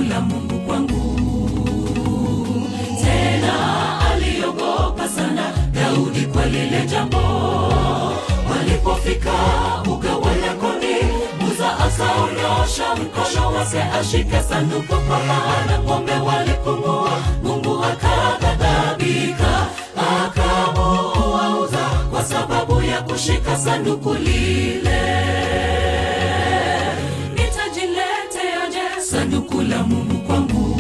la Mungu kwangu. Tena aliogopa sana Daudi kwa lile jambo. Walipofika uga wa Yakoni, Musa akaonyosha mkono wake ashike sanduku, kwa maana ng'ombe walipungua. Mungu akaghadhabika, akamuua Uza kwa sababu ya kushika sanduku lile. Nitajileteaje sanduku la Mungu kwangu?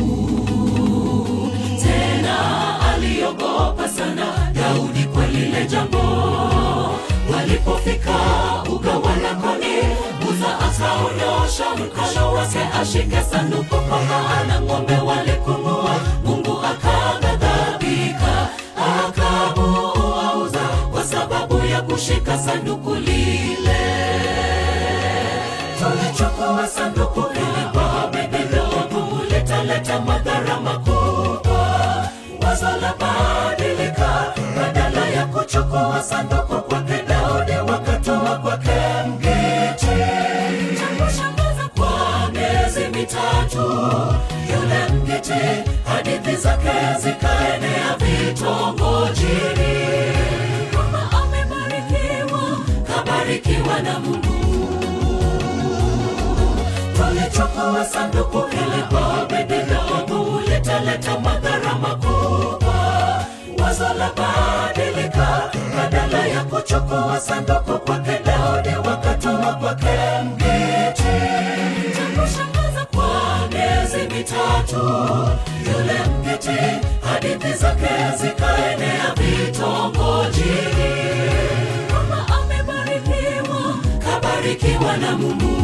Tena aliogopa sana Daudi kwa lile jambo. Walipofika uga wa Yakoni, Musa akaonyosha mkono wake ashike sanduku, kwa maana ng'ombe walipungua. Mungu akaghadhabika, akamuua Uza kwa sababu ya kushika sanduku lile. Tulichukua sanduku hili kwa Abednego, litaleta madhara makubwa. Wazo la badilika, badala ya kuchukua sanduku kwake Daudi wakatoa kwake mgiti. Cha kushangaza kwa miezi mitatu, yule mgiti hadithi zake zikaenea vitongojini, kwamba amebarikiwa, kabarikiwa na Mungu. Tulichukua sanduku hili kwa Abednego, litaleta madhara makubwa. Wazo la badilika, badala ya kuchukua sanduku kwake Daudi wakatoa kwake mgiti. Cha kushangaza kwa miezi mitatu, yule mgiti hadithi zake zikaenea vitongojini, kwamba amebarikiwa, kabarikiwa na Mungu.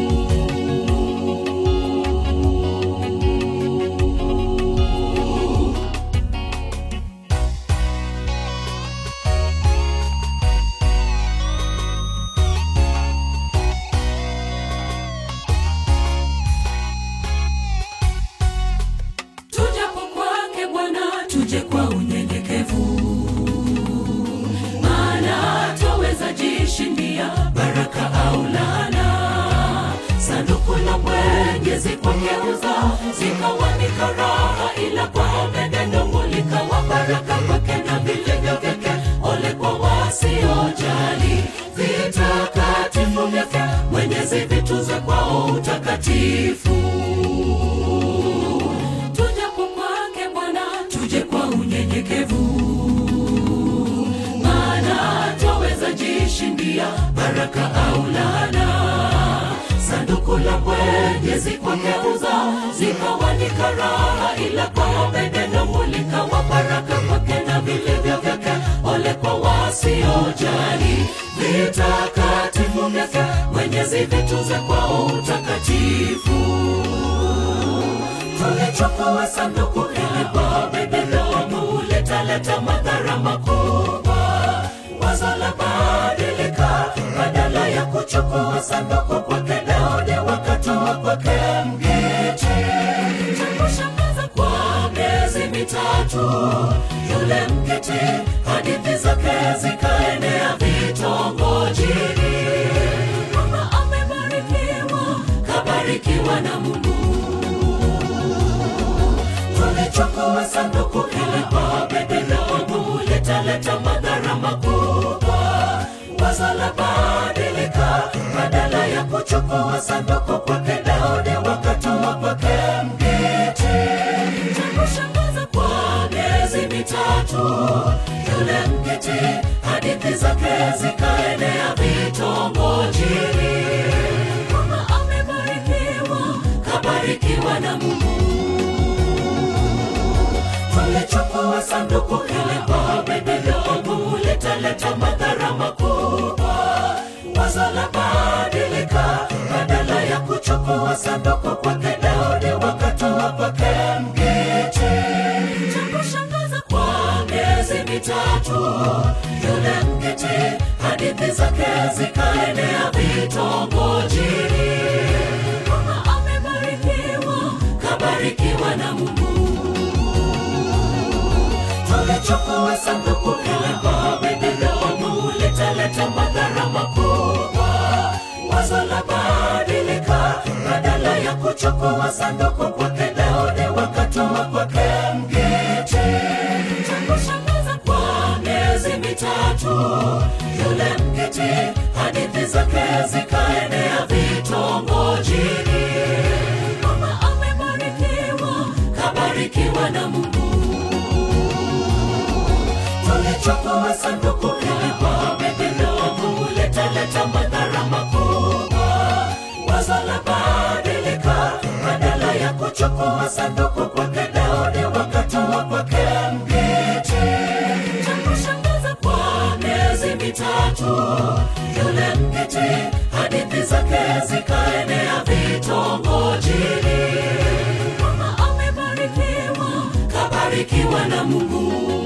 Tujapo kwake Bwana, tuje kwa unyenyekevu, maana twaweza jishindia baraka au laana. Sanduku la Mwenyezi kwageuza zikawa ni karaha, ila kwa Abednego likawa baraka kwake na vilivyo vyake. Ole kwa wasiojali vitakatifu vyake, Mwenyezi vituze kwao utakatifu tujapo kwake Bwana, tuje kwa unyenyekevu, maana twaweza jishindia baraka au laana. Sanduku la Mwenyezi kwageuza zikawa ni karaha, ila kwa Abednego likawa baraka kwake na vilivyo vyake. Ole kwa wasiojali vitakatifu vyake, Mwenyezi vituze kwao utakatifu tulichukua sanduku hili kwa Abednego, litaleta madhara makubwa. Wazo la badilika, badala ya kuchukua sanduku kwake Daudi wakatoa kwake mgiti. Cha kushangaza kwa miezi mitatu, yule mgiti hadithi zake zikaenea vitongojini, kwamba amebarikiwa, kabarikiwa na Mungu tulichukua sanduku hili kwa Abednego, litaleta madhara makubwa. Wazo la badilika, badala ya kuchukua sanduku kwake Daudi wakatoa kwake mgiti. Cha kushangaza kwa miezi mitatu, yule mgiti hadithi zake zikaenea vitongojini, kwamba amebarikiwa, kabarikiwa na Mungu tulichukua sanduku hili kwa Abednego, litaleta madhara makubwa. Wazo la badilika, badala ya kuchukua sanduku kwake Daudi wakatoa kwake mgiti. Cha kushangaza kwa miezi mitatu, yule mgiti hadithi zake zikaenea vitongojini, kwamba amebarikiwa, kabarikiwa na Mungu tulichukua sanduku hili kwa Abednego, litaleta madhara makubwa. Wazo la badilika, badala ya kuchukua sanduku kwake Daudi wakatoa kwake mgiti. Cha kushangaza kwa miezi mitatu, yule mgiti hadithi zake zikaenea vitongojini. Mama amebarikiwa, kabarikiwa na Mungu tulichukua sanduku hili kwa mapendo kuletaleta madhara makubwa. Wazo la badilika, badala ya kuchukua sanduku kwake Daudi wakatoa kwake mgiti. Cha kushangaza kwa miezi mitatu, yule mgiti hadithi zake zikaenea vitongojini. Mama amebarikiwa, kabarikiwa na Mungu